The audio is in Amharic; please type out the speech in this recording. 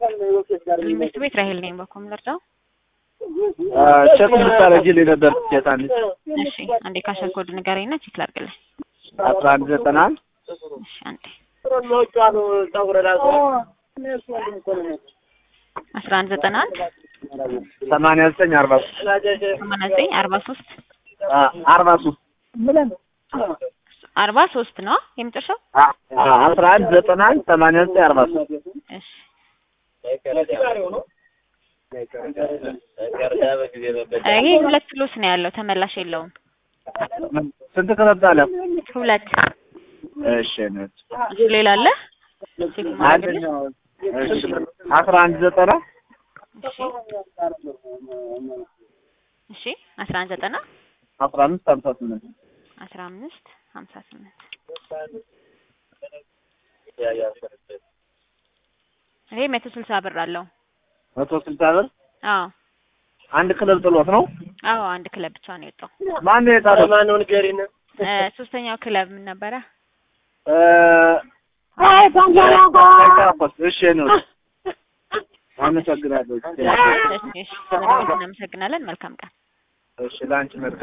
ትምህርት ቤት ራሄል ነኝ። በኮም ልርዳው? ቼክ ልታረጊልኝ ነበር ትኬት አንድ እሺ አንዴ ካሸር ኮድ ንገረኝና ቼክ ላድርግልህ። አስራ አንድ ዘጠና አንድ እሺ አንዴ አስራ አንድ ዘጠና አንድ ሰማንያ ዘጠኝ አርባ ሶስት ሰማንያ ዘጠኝ አርባ ሶስት አርባ ሶስት አርባ ሶስት ነው የመጨረሻው? አስራ አንድ ዘጠና አንድ ሰማንያ ዘጠኝ አርባ ሶስት እሺ ይሄ ሁለት ሎስ ነው ያለው፣ ተመላሽ የለውም። ስንት ክለብ አለ? ሁለት እሺ ነው እሺ ሌላ አለ? ቼክ ማድረግልህ? እሺ አስራ አንድ ዘጠና እሺ እሺ አስራ አንድ ዘጠና አስራ አምስት ሀምሳ ስምንት አስራ አምስት ሀምሳ ስምንት ይሄ መቶ ስልሳ ብር አለው። መቶ ስልሳ ብር አዎ አንድ ክለብ ጥሎት ነው። አዎ አንድ ክለብ ብቻ ነው የወጣው። ማን የጣለው? ማነው ንገሪን። እ ሶስተኛው ክለብ ምን ነበረ? እ እሺ ነው አመሰግናለሁ። እሺ እሺ፣ ስለደወልክ እናመሰግናለን። መልካም ቀን። እሺ ለአንቺ መልካም